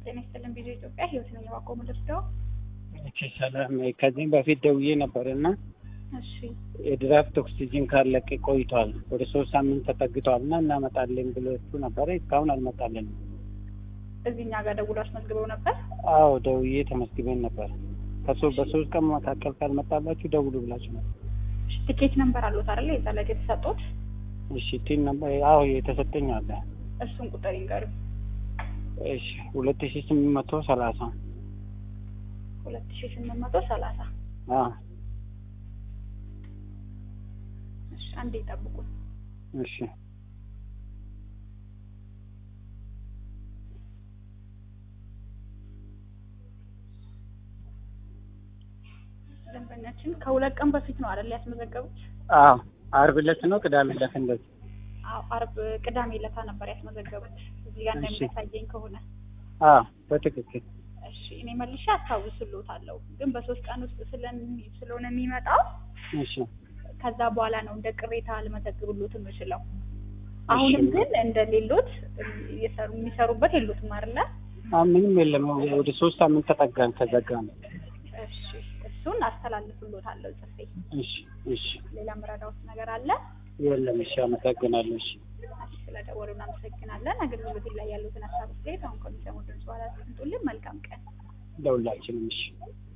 ጤና ይስጥልን ቪዲዮ ኢትዮጵያ ህይወት ነኝ ባቆ ምልርዳው እሺ ሰላም። ከዚህም በፊት ደውዬ ነበር እና እሺ የድራፍት ኦክሲጂን ካለቀ ቆይቷል። ወደ ሶስት ሳምንት ተጠግቷል እና እናመጣለን ብሎቹ ነበረ። እስካሁን አልመጣልንም። እዚህ እኛ ጋር ደውሎ አስመዝግበው ነበር አዎ ደውዬ ተመስግበን ነበር። ከሶ በሶስት ቀን መካከል ካልመጣላችሁ ደውሉ ብላችሁ ነበር። እሺ ትኬት ነምበር አሉት አይደለ የዛ ላይ የተሰጡት እሺ ቲን ነበር አዎ የተሰጠኝ አለ። እሱን ቁጥር ይንገሩ እሺ ሁለት ሺ ስምንት መቶ ሰላሳ ሁለት ሺ ስምንት መቶ ሰላሳ አዎ እሺ አንዴ ይጠብቁ እሺ ደንበኛችን ከሁለት ቀን በፊት ነው አይደል ያስመዘገቡት አዎ አርብ ዕለት ነው ቅዳሜ ዕለት እንደዚህ አዎ አርብ ቅዳሜ ለታ ነበር ያስመዘገቡት እዚህ ጋር እሺ። እንደሚያሳየኝ ከሆነ አዎ በትክክል እሺ እኔ መልሼ አስታውስልዎታለሁ ግን በሶስት ቀን ውስጥ ስለሚ- ስለሆነ የሚመጣው እሺ ከዛ በኋላ ነው እንደ ቅሬታ ልመዘግብሎት የምችለው። አሁንም ግን እንደ ሌሎት እየሰሩ የሚሰሩበት የሉትም አይደለ? አዎ ምንም የለም። ወደ ሶስት ሳምንት ተጠጋን ከዘጋ ነው። እሺ እሱን አስተላልፍሎታለሁ ጽፌ። እሺ እሺ ሌላ ምረዳውት ነገር አለ? የለም። እሺ አመሰግናለሁ። እሺ እሺ ስለደወሉ እናመሰግናለን። አገልግሎት ላይ ያሉትን ሀሳብ አስተያየት አሁን ከሚሰሙ ድምጽ በኋላ አስቀምጡልን። መልካም ቀን። ለሁላችንም እሺ